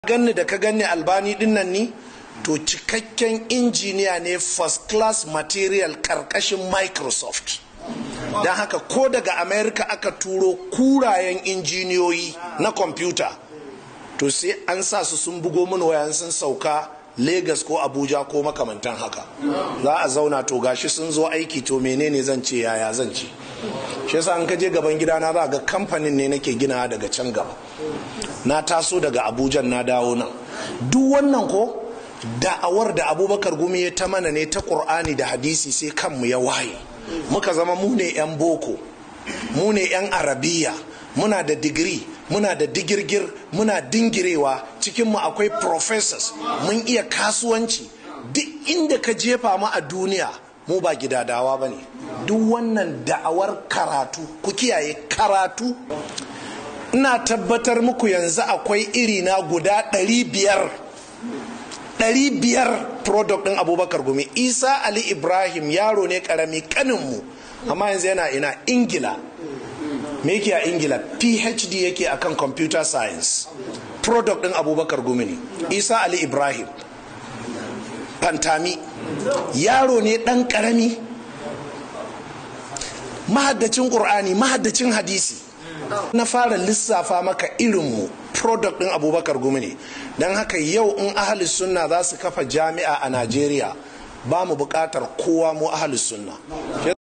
ganni da ka ganni albani dinnan ni to cikakken injiniya ne first class material karkashin microsoft don haka ko daga america aka turo kurayen injiniyoyi na kwamfuta to sai an sa su sun bugo mini wayan sun sauka Legas ko Abuja ko makamantan haka za a zauna to gashi sun zo aiki to menene zan ce yaya zan ce shi yasa an kaje gaban gidana za ga kamfanin ne nake gina daga can gaba na taso daga Abuja na dawo nan duk wannan ko da'awar da abubakar gumi ya ta mana ne ta ƙur'ani da hadisi sai kanmu ya waye muka zama mu ne 'yan boko mu ne 'yan arabiya muna da digiri muna da digirgir muna dingirewa cikinmu akwai professors mun iya kasuwanci duk inda ka jefa mu a duniya mu ba gidadawa ba ne duk wannan da'awar karatu ku kiyaye karatu ina tabbatar muku yanzu akwai iri na guda ɗari biyar ɗari biyar product ɗin abubakar gumi isa ali ibrahim yaro ne ƙarami kaninmu amma yanzu yana ina ingila me yake a ingila phd yake akan computer science product din abubakar gumi ne isa ali ibrahim fantami yaro ne dan karami mahaddacin ƙur'ani mahaddacin hadisi na fara lissafa maka irinmu product din abubakar gumi ne don haka yau in ahalis sunna za su kafa jami'a a najeriya ba mu buƙatar kowa mu ahalis sunna